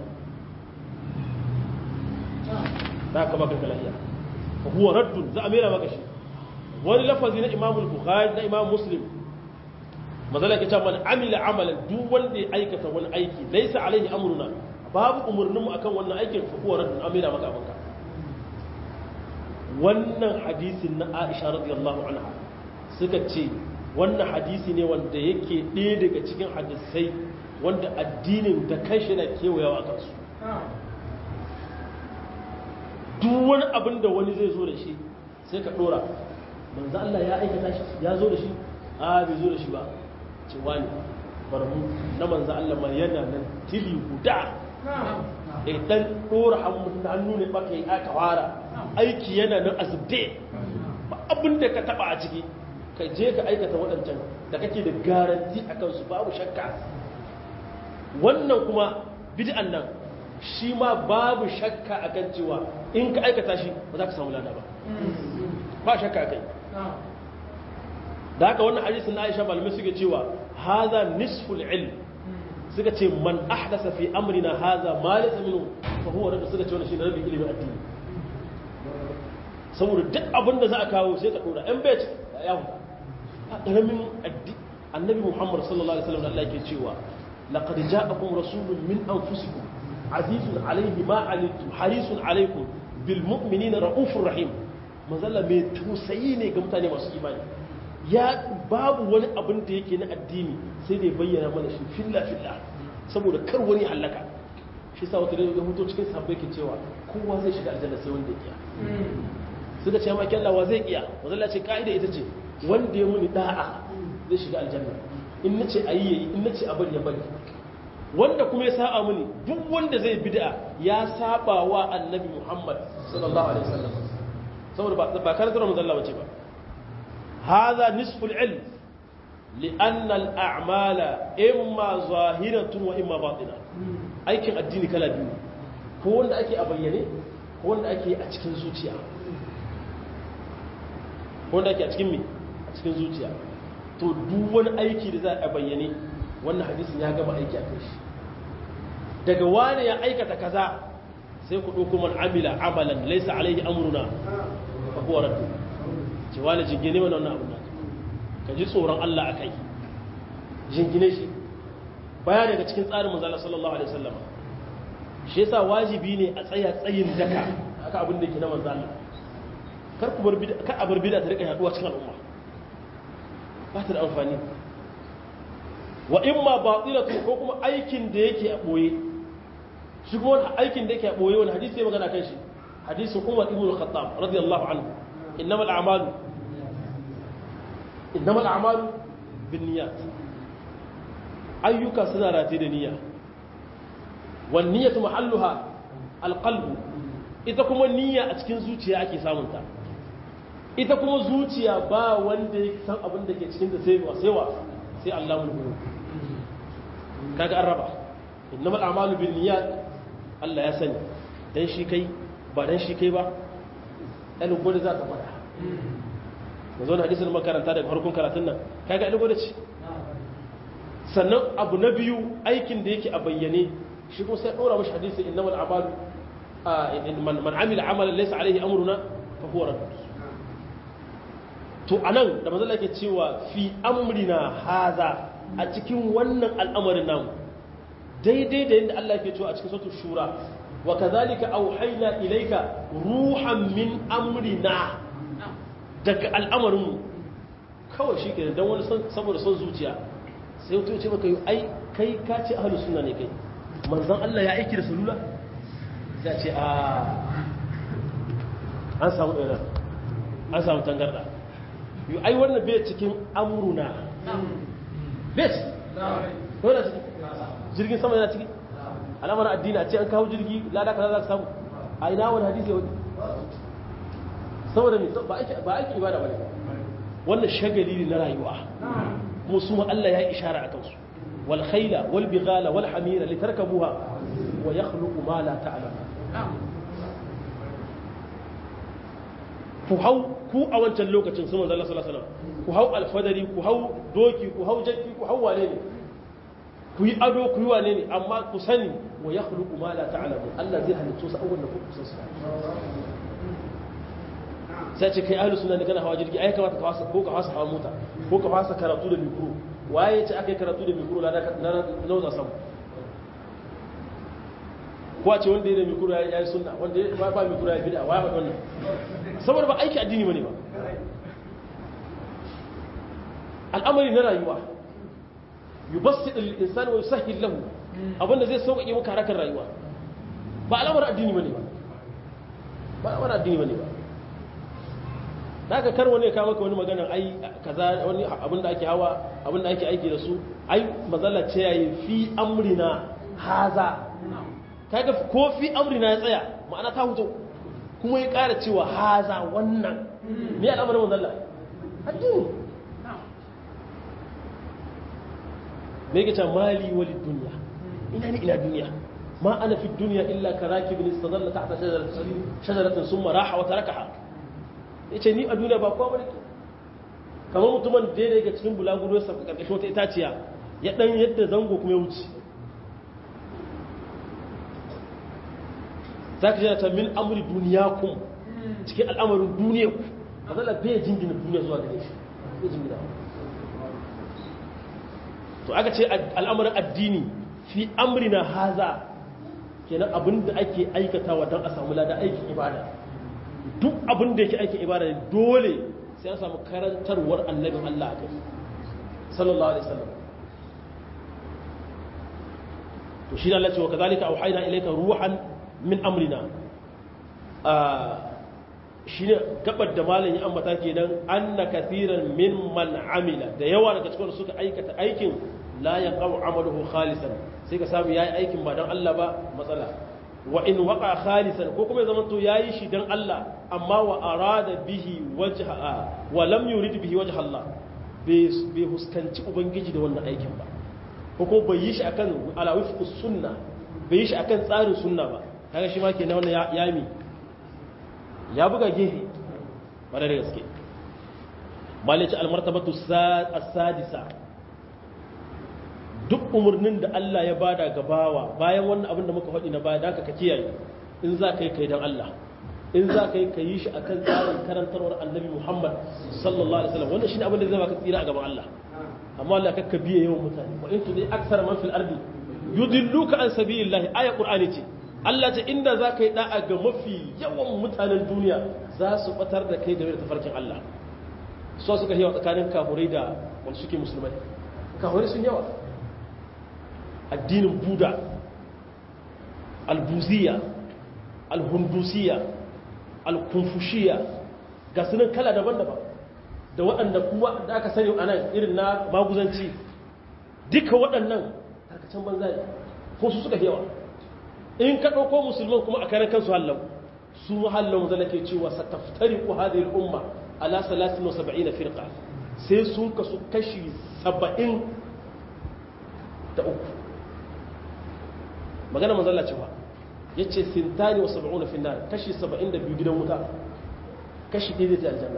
za ka baka lafiya fa huwa raddun za a mera maka shi wani lafazi na imamul bukhari na imam muslim mazala ke man amila amalan duk wanda ya aikata wani aiki laisa alaihi amruna babu umarninmu akan wannan aikin fa huwa raddun amira maka abinka wannan hadisin na Aisha radiyallahu anha suka ce wannan hadisi ne wanda yake ɗaya daga cikin hadisai wanda addinin da kanshi na kewayawa a kansu duk wani abin da wani zai zo da shi sai ka ɗora manzo Allah ya aikata shi ya zo da shi a bai zo da shi ba cewa ne barmu na manzo Allah ma yana nan tili guda idan dora hannu ne baka yi aka fara aiki yana nan azubde ba abin da ka taba a ciki ka je ka aikata waɗancan da kake da garanti a kansu babu shakka wannan kuma bid'an nan shi ma babu shakka a kan cewa in ka aikata shi ba za ka samu lada ba ba shakka a kai da haka wannan hadisin na Aisha malamai suke cewa haza nisful ilm suka ce man ahdasa fi amrina haza ma laysa minhu fa huwa rabbi suka ce wannan shi rabbi ilimin addini saboda duk abin da za a kawo sai ka dora yan bai ya hu a karamin annabi Muhammad sallallahu alaihi wasallam Allah yake cewa laqad ja'akum rasulun min anfusikum azizun alayhi ma anittum harisun alaykum bil mu'minina raufur rahim manzalla mai tausayi ne ga mutane masu imani ya babu wani abin da yake na addini sai da ya bayyana mana shi filla filla saboda kar wani halaka shi sa wata da hoto cikin sahabbai ke cewa kowa zai shiga aljanna sai wanda ya kiya suka ce ma kyallawa zai kiya wanda ce ka'ida ita ce wanda ya muni da'a zai shiga aljanna in nace ayi yayi in nace a bari ya bari wanda kuma ya saba muni duk wanda zai bid'a ya saba wa annabi Muhammad sallallahu alaihi wasallam saboda ba karantar manzo Allah bace ba هذا نصف العلم لأن الأعمال إما ظاهرة وإما باطنة aikin addini kala biyu ko wanda ake a bayyane ko wanda ake a cikin zuciya ko wanda ake a cikin me a cikin zuciya to duk wani aiki da za a bayyane wannan hadisin ya gama aiki a kai shi daga wani ya aikata kaza sai ku ɗauko man amila amalan laisa alaihi amruna fa huwa raddu cewa da jingine mana wannan abu ka ji tsoron Allah a kai jingine shi baya daga cikin tsarin manzala sallallahu alaihi wasallam shi yasa wajibi ne a tsaya tsayin daka haka abin da ke na manzala kar ku bar bid'a kar a bar bid'a ta rika yaduwa cikin al'umma ba ta da amfani wa imma batilatu ko kuma aikin da yake a boye shi kuma wani aikin da yake a boye wani hadisi ya magana kan shi hadisin Umar ibn al-Khattab radiyallahu anhu innamal a'malu innamal a'malu binniyat ayyuka suna rataye da niyya wan niyyatu mahalluha alqalbu ita kuma niyya a cikin zuciya ake samun ta ita kuma zuciya ba wanda ya san abin da ke cikin da sai wa sai wa sai Allah mun kaga an raba innamal a'malu binniyat Allah ya sani dan shi kai ba dan shi kai ba ɗan gwada za ta fada da zo da hadisun makaranta daga harkun karatun nan kaga ɗan gwada ce sannan abu na biyu aikin da yake a bayyane shi kuma sai ɗora mashi hadisi inna mal amalu man amila amalan laysa alaihi amruna fa huwa radd to anan da manzo yake cewa fi amrina haza a cikin wannan al'amarin namu daidai da yadda Allah ke cewa a cikin sautul shura wa kadhalika auhayna ilayka ruhan min amrina daga al'amarinmu kawai shi ke dan wani saboda son zuciya sai wato ce maka yi ai kai ka ce ahlus sunna ne kai manzon Allah ya aiki da salula sai ce a an samu error an samu tangarda yi ai wannan bai cikin amruna bai ciki ko da ciki jirgin sama yana ciki alamar addini a ce an kawo jirgi lada kaza za ka samu a ina wani hadisi ya wani saboda mai ba aiki ibada ba ne wannan shagali ne na rayuwa kuma su ma Allah ya yi ishara a kansu wal khayla wal bighala wal hamira litarkabuha wa yakhluqu ma la ta'lamu ku hau ku a wancan lokacin su manzo Allah sallallahu alaihi wasallam ku hau alfadari ku hau doki ku hau jakki ku hau wane ne ku yi ado ku yi wane ne amma ku sani wa ya khuluqu ma la ta'lamu Allah zai halitto su awwal da ku san su sai ce kai ahlus sunna ne kana hawa jirgi ai kamata ka wasa ko ka wasa hawa mota ko ka wasa karatu da mikro waye ce akai karatu da mikro na na nauza sam ko a ce wanda ya da mikro ya yi sunna wanda ya ba mikro ya bid'a waye ba wannan saboda ba aiki addini bane ba al'amari na rayuwa yubassit al-insan wa yusahhil lahu abinda zai sauƙaƙe maka harakar rayuwa ba al'amarin addini bane ba ba al'amarin addini bane ba daga kar wani ka maka wani magana ai kaza wani abinda ake hawa abinda ake aiki da su ai mazalla ce yayi fi amrina haza kaga ko fi amrina ya tsaya ma'ana ta huto kuma ya ƙara cewa haza wannan me al'amarin mazalla addini me yake cewa mali wali duniya ina ne ina duniya ma ana fi duniya illa karakibin istadalla tahta shajaratin shajaratin summa raha wa tarakaha yace ni a duniya ba kowa bane kamar mutumin da yake cikin bulaguro sa karkashin wata itaciya ya dan yadda zango kuma ya wuce zaka ji ta min amri duniyakum cikin al'amarin duniyarku azalla bai jingina duniya zuwa gare shi bai jingina to aka ce al'amarin addini fi amrina haza kenan abin da ake aikatawa don a samu lada aikin ibada duk abin da yake aikin ibada ne dole sai an samu karantarwar annabin Allah a kai sallallahu alaihi wasallam to shi Allah ce wa kazalika auhayna ilayka ruhan min amrina shi ne gabar da malam ya ambata kenan anna kathiran mimman amila da yawa daga cikin suka aikata aikin la yaqau amaluhu khalisan sai ka samu yayi aikin ba dan Allah ba matsala wa in waqa khalisan ko kuma ya zama to yayi shi dan Allah amma wa arada bihi wajha wa lam yurid bihi wajha Allah bai huskanci ubangiji da wannan aikin ba ko ko bai yi shi akan ala wifqus sunna bai yi shi akan tsarin sunna ba kaga shi ma kenan wannan ya yami ya buga gefe wadda da gaske malice almartabatu as-sadisa duk umarnin da Allah ya bada gabawa bayan wannan abin da muka faɗi na baya da ka kiyaye in za ka yi kai don Allah in za ka yi ka yi shi akan tsarin karantarwar annabi muhammad sallallahu alaihi wasallam wannan shine abin da zai baka tsira a gaban Allah amma Allah kakka biye yawan mutane wa in tudi aksar man fil ardi yudilluka an sabilillahi aya qur'ani ce Allah ce inda za ka yi da'a ga mafi yawan mutanen duniya za su batar da kai game da tafarkin Allah so suka yawa tsakanin kafurai da wanda suke musulmai kafurai sun yawa addinin buda albuziya alhundusiya alkunfushiya ga sunan kala daban-daban da waɗanda kuwa da aka sani a nan irin na maguzanci duka waɗannan tarkacen banza ne ko su suka yawa in ka ɗauko musulman kuma a karan kansu hallau su hallau zala ke cewa sa taftari ku hadhihi umma ala 73 firqa sai sun kasu kashi 70 da uku magana manzala cewa yace sintani wa 70 fi nar kashi 72 gidan wuta kashi ɗaya zai aljanna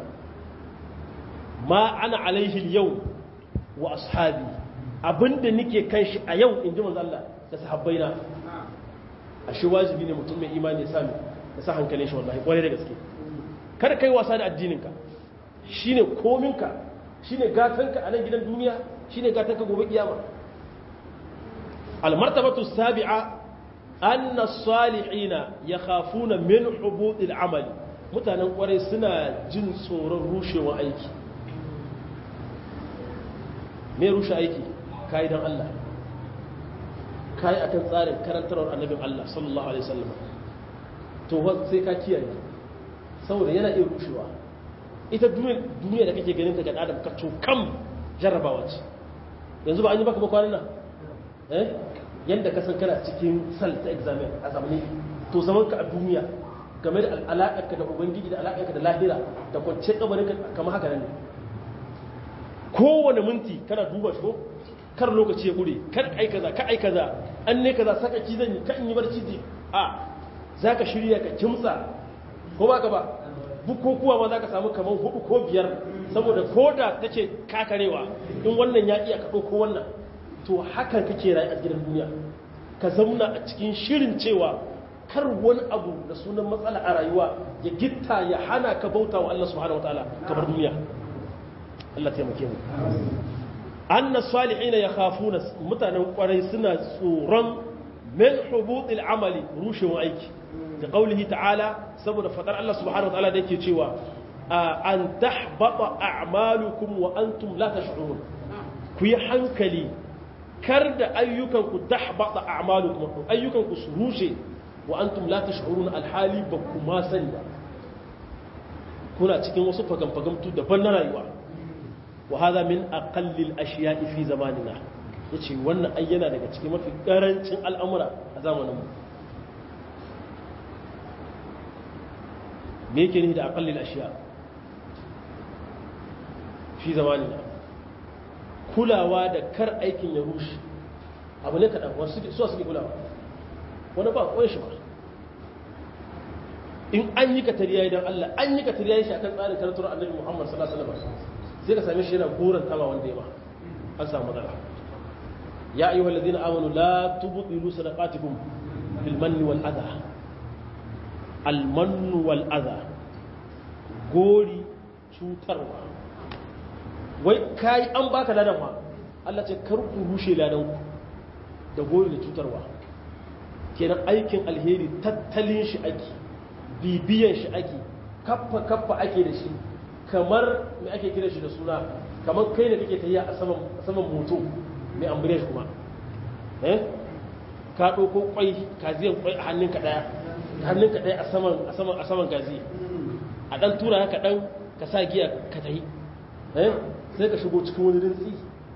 ma ana alaihi yau wa ashabi abinda nike kan shi a yau in ji manzo Allah da sahabbaina a shi wajibi ne mutum mai imani ya sami ya sa hankalin shi wallahi kwarai da gaske kar kai wasa da addininka shine kominka shine gatanka a nan gidan duniya shine gatanka gobe kiyama almartabatu sabi'a anna as-salihina yakhafuna min hubut al-amali mutanen kwarai suna jin tsoron rushewa aiki me rushe aiki kai dan Allah kai akan tsarin karantarwar annabin Allah sallallahu alaihi wasallam to sai ka kiyaye saboda yana iya rushewa ita duniya da kake ganin ta ga adam ka to kam jarrabawa ce yanzu ba an yi baka ba kwanan nan eh yanda ka san kana cikin sal ta examen a zamani to zaman ka a duniya game da alaƙarka da ubangiji da alaƙarka da lahira da kwance kabarin kamar haka nan ne kowane minti kana duba shi ko kar lokaci ya gure kar ai kaza ka ai kaza an ne kaza saka ki zan yi ka in yi barci ji a zaka shirya ka kimtsa ko baka ba bukukuwa ma zaka samu kaman hudu ko biyar saboda koda take kakarewa in wannan ya iya ka ko wannan to hakan kake rayu a gidan duniya ka zauna a cikin shirin cewa kar wani abu da sunan matsala a rayuwa ya gitta ya hana ka bauta wa Allah subhanahu wataala kamar duniya Allah taimake mu anna salihina yakhafuna mutanen kwarai suna tsoron min hubutil amali rushewa aiki da qaulihi ta'ala saboda fadar Allah subhanahu wataala da yake cewa an tahbata a'malukum wa antum la tash'urun ku yi hankali kar da ayyukan ku tahbata a'malukum ayyukan ku su rushe wa antum la tash'urun alhali ba ku ma sani ba kuna cikin wasu fagamfagamtu daban na rayuwa wa hadha min aqallil ashiya'i fi zamanina yace wannan ayyana daga cikin mafi karancin al'amura a zamanin mu me yake ni da aqallil ashiya fi zamanina kulawa da kar aikin ya rushe abu ne kaɗan wasu suke kulawa wani ba kawai shi ba in an yi katariya idan Allah an yi katariya shi akan tsarin karantar annabi Muhammad sallallahu alaihi wasallam sai ka same shi yana goran kama wanda ya ba an samu matsala ya ayyuhal ladina amanu la tubtilu sadaqatikum bil manni wal adha al mannu wal adha gori cutarwa wai kai an baka ladan ma Allah ce kar ku rushe ladan ku da gori da cutarwa kenan aikin alheri tattalin shi ake bibiyan shi ake kaffa kaffa ake da shi kamar mai ake kira shi da suna kamar kai ne kake tafiya a saman saman moto mai ambire shi kuma eh ka ɗauko kwai kaziyan kwai a hannunka ɗaya hannunka ɗaya a saman a saman a saman gazi a ɗan tura haka ɗan ka sa giya ka tahi eh sai ka shigo cikin wani rintsi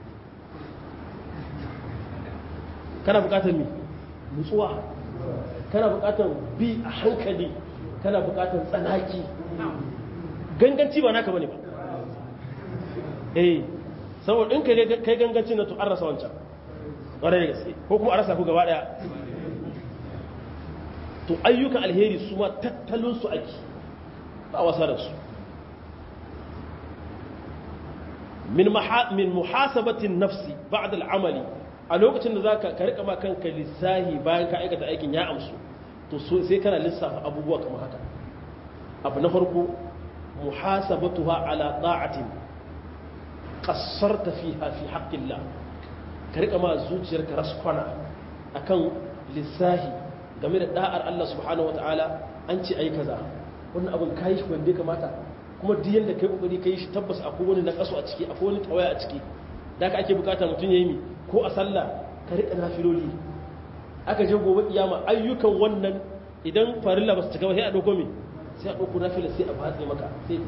kana buƙatar me nutsuwa kana buƙatar bi a hankali kana buƙatar tsanaki ganganci ba naka bane ba eh saboda in kai ganganci na to an rasa wancan ƙwarai da gaske ko kuma a rasa ku gaba ɗaya to ayyukan alheri su ma tattalin su ake ba wasa da su min muhasabatin nafsi ba'da al'amali a lokacin da zaka ka rika ma kanka lissahi bayan ka aikata aikin ya amsu to sai kana lissafa abubuwa kamar haka abu na farko muhasabatuha ala ta'atin qassarta fiha fi haqqillah ka rika ma zuciyarka raskwana akan lissahi game da da'ar Allah subhanahu wataala an ce ai kaza wannan abin kai shi wanda ya kamata kuma duk yanda kai kokari kai shi tabbas akwai wani na kaso a ciki akwai wani tawaya a ciki da aka ake bukata mutum yayi mi ko a sallah ka rika nafiloli aka je gobe kiyama ayyukan wannan idan farilla ba su cika ba sai a dauko mi sai a dauko nafila sai a batse maka sai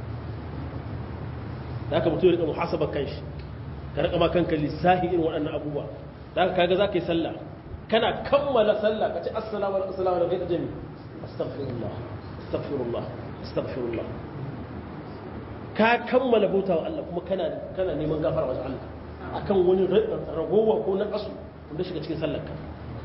da aka mutum ya rika muhasaba kanshi ka rika ma kanka lissahi irin waɗannan abubuwa da aka kaga zaka yi sallah kana kammala sallah ka ce assalamu alaikum assalamu alaikum kai jami astaghfirullah astaghfirullah astaghfirullah ka kammala bauta wa Allah kuma kana kana neman gafara wa Allah akan wani ragowa ko na kasu wanda shiga cikin sallar ka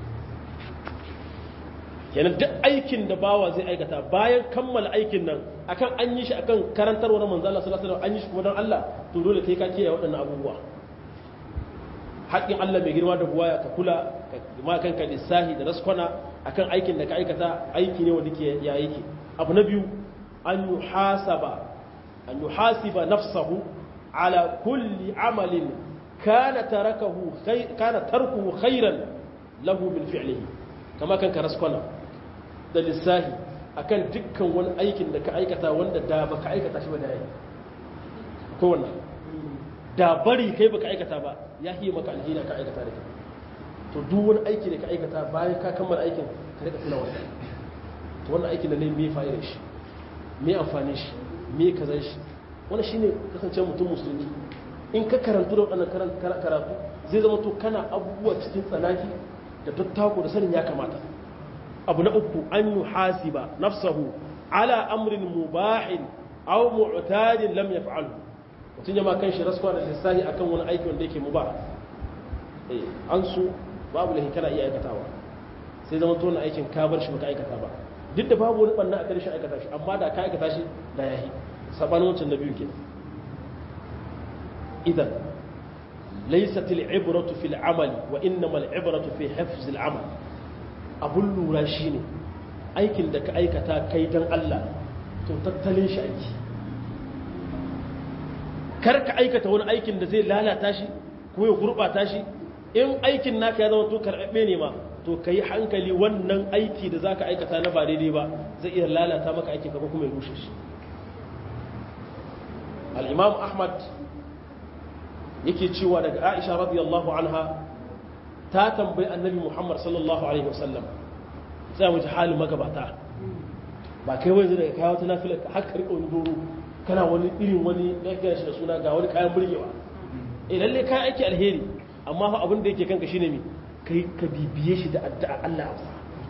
kenan duk aikin da bawa zai aikata bayan kammala aikin nan akan an yi shi akan karantarwa na manzo Allah sallallahu alaihi wasallam an yi shi kuma don Allah to dole kai ka kiyaye waɗannan abubuwa haƙƙin Allah mai girma da buwaya ka kula ka ma kanka lissahi da raskwana akan aikin da ka aikata aiki ne wanda ke ya yake abu na biyu an yuhasaba an yuhasiba nafsahu ala kulli amalin kana tarakahu kana tarkuhu khairan lahu min fi'lihi kama kanka raskwana da lissahi akan dukkan wani aikin da ka aikata wanda da baka aikata shi ba da yayi ko wannan da bari kai baka aikata ba ya hiye maka alheri ka aikata da kai to duk wani aiki da ka aikata bayan ka kammala aikin ka rika tuna wannan to wannan aikin da ne me fa'idar shi me amfani shi me kazan shi wannan shine kasance mutum musulmi in ka karantu da wannan karatu zai zama to kana abubuwa cikin tsanaki da tattako da sanin ya kamata abu na uku an yi hasiba nafsahu ala amrin mubahin aw mu'tadin lam yaf'alhu mutum ya ma kan shi rasuwa da lissahi akan wani aiki wanda yake mubah eh an su babu lahi kana iya aikatawa sai zama to aikin ka bar shi baka aikata ba duk da babu wani banna a karshen aikata shi amma da ka aikata shi da yahi sabanin wancan da biyu ke idan laysat al-ibratu fil amali wa innama al-ibratu fi hifz al-amal abun lura shine aikin da ka aikata kai dan Allah to tattalin shi aiki kar ka aikata wani aikin da zai lalata shi ko ya gurbata shi in aikin naka ya zama to karɓe ne ma to ka yi hankali wannan aiki da za ka aikata na ba daidai ba zai iya lalata maka aikin ka kuma ya rushe shi al'imam ahmad yake cewa daga aisha radiyallahu anha ta tambayi annabi muhammad sallallahu alaihi wasallam sai mu ji halin magabata ba kai wani daga kawo ta nafilar ka haka riƙa wani doro kana wani irin wani ya kira shi da suna ga wani kayan burgewa eh lalle kayan aiki alheri amma fa abin da yake kanka shine mi kai ka bibiye shi da addu'a Allah amsa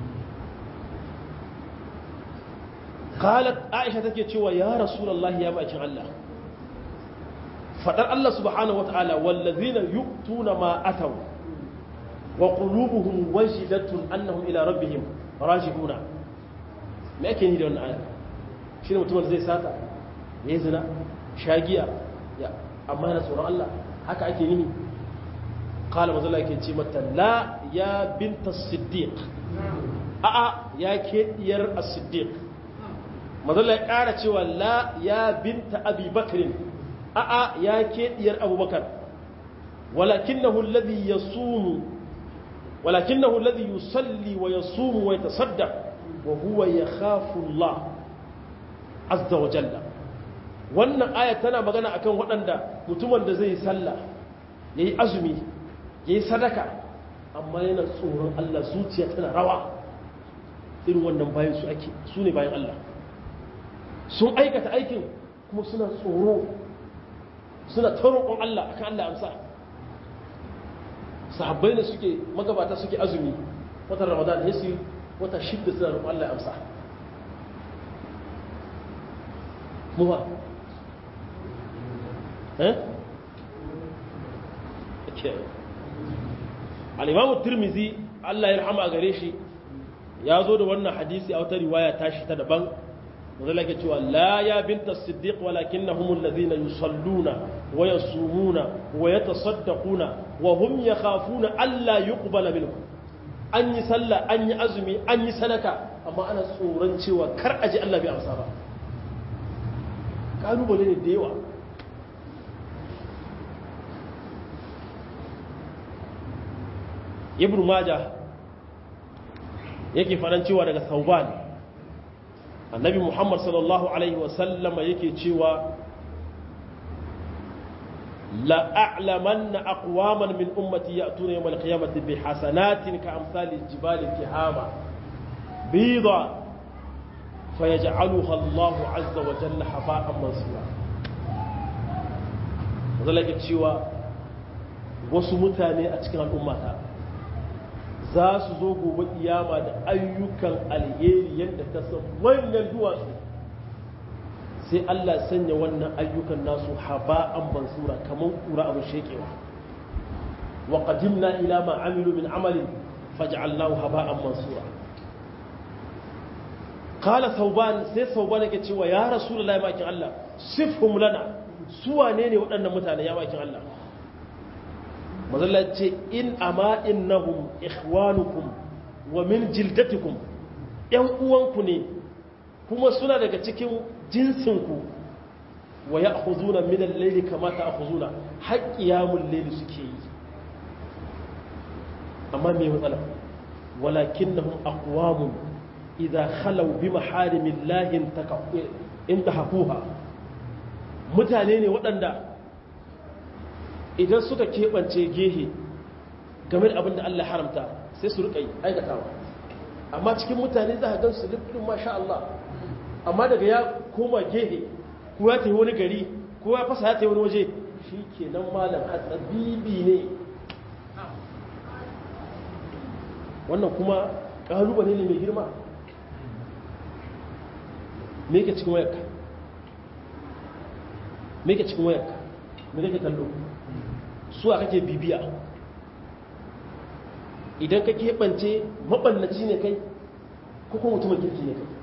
qalat aisha take cewa ya rasulullahi ya bakin Allah fadar Allah subhanahu wataala wallazina yu'tuna ma ataw wa qulubuhum wajilatun annahum ila rabbihim raji'una me yake ni da wannan aya shine mutumin zai sata yayi zina shagiya ya amma yana tsoron Allah haka ake nihi قال مزلا yake ce mata la ya binta siddiq a'a ya ke diyar as-siddiq mazalla ya ƙara cewa la ya binta abi bakrin a'a ya ke diyar abubakar walakinahu alladhi yasumu walakinahu alladhi yusalli wa yasumu wa yatasaddaq wa huwa yakhafu Allah azza wa jalla wannan aya tana magana akan waɗanda mutumin da zai sallah yayi azumi ya yi sadaka amma yana tsoron Allah zuciya tana rawa irin wannan bayan su ake su ne bayan Allah sun aikata aikin kuma suna tsoro suna taroƙon Allah akan Allah amsa sahabbai ne suke magabata suke azumi watan ramadan ya su wata shidda suna roƙon Allah amsa muwa eh? al'imamu turmizi Allah ya rahama a gare shi ya zo da wannan hadisi a wata riwaya tashi ta daban wanda ke cewa la ya binta siddiq walakin na humun lazina yusalluna wa ya sumuna wa ya tasaddaquna wa hum ya khafuna Allah yi ƙubala minhu an yi sallah an yi azumi an yi sadaka amma ana tsoron cewa kar a ji Allah bai amsa ba ƙalubale ne da yawa ibn majah yake faɗan cewa daga sauban annabi muhammad sallallahu alaihi wasallama yake cewa la'a'lamanna aqwaman min ummati ya'tuna yawm al-qiyamati bi hasanatin ka amsali jibali tihama bida fayaj'aluha Allahu 'azza wa jalla hafa'an mansura zalaka cewa wasu mutane a cikin al'ummata za su zo gobe kiyama da ayyukan alheri yadda ka san manyan duwatsu sai Allah sanya wannan ayyukan nasu haba'an mansura kamar kura abin shekewa wa qadimna ila ma amilu min amalin faj'alnahu haba'an mansura qala thawban sai thawban yake cewa ya rasulullahi makin Allah sifhum lana su wane ne waɗannan mutane ya makin Allah mazalla ce in ama innahum ikhwanukum wa min jildatikum yan uwanku ne kuma suna daga cikin jinsinku wa ya'khuzuna min al-layli kama ta'khuzuna haqqiyamul layli suke yi amma me matsala walakinnahum aqwamun idha khalaw bi maharimillahi intahakuha mutane ne waɗanda idan suka keɓance gehe game da abin da Allah haramta sai su riƙa aikatawa amma cikin mutane za a gan su rufin masha Allah amma daga ya koma gehe ko ya tafi wani gari ko ya fasa ya tafi wani waje shi ke nan malam hatsabibi ne wannan kuma ƙalubale ne mai girma me ke cikin wayarka me ke cikin wayarka me kake kallo su a kake bibiya idan ka keɓance maɓallaci ne kai ko kuma mutumin kirki ne kai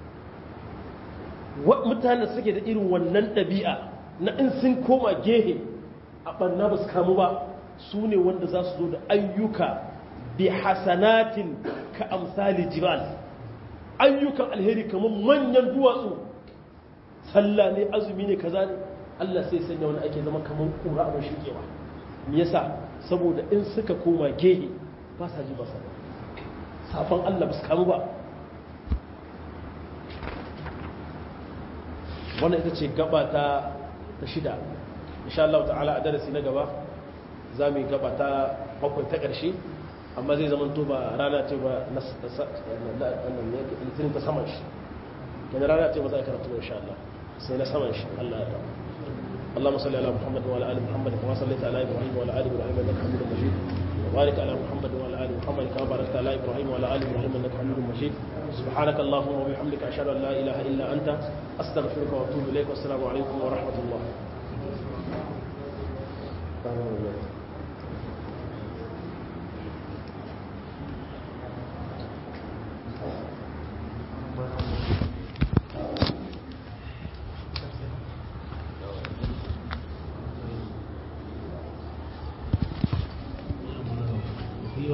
mutane suke da irin wannan ɗabi'a na in sun koma gehe a ɓanna ba su kamu ba su ne wanda za su zo da ayyuka bi hasanatin ka amsali jibal ayyukan alheri kamar manyan duwatsu sallah ne azumi ne kaza ne Allah sai sanya wani ake zama kamar kura abin shikewa me yasa saboda in suka koma gehe ba sa ji ba sa safan Allah ba su kamu ba wannan ita ce gaba ta ta shida insha Allah ta'ala a darasi na gaba za mu yi gaba ta bakwai ta ƙarshe amma zai zama to ba rana ce ba na litinin ta saman shi yana rana ce ba za a karatu insha Allah sai na saman shi Allah ya rabu اللهم صل على محمد وعلى ال محمد كما صليت على ابراهيم وعلى ال ابراهيم انك حميد مجيد وبارك على محمد وعلى ال محمد كما باركت على ابراهيم وعلى ال ابراهيم انك حميد مجيد سبحانك اللهم وبحمدك اشهد ان لا اله الا انت استغفرك واتوب اليك والسلام عليكم ورحمه الله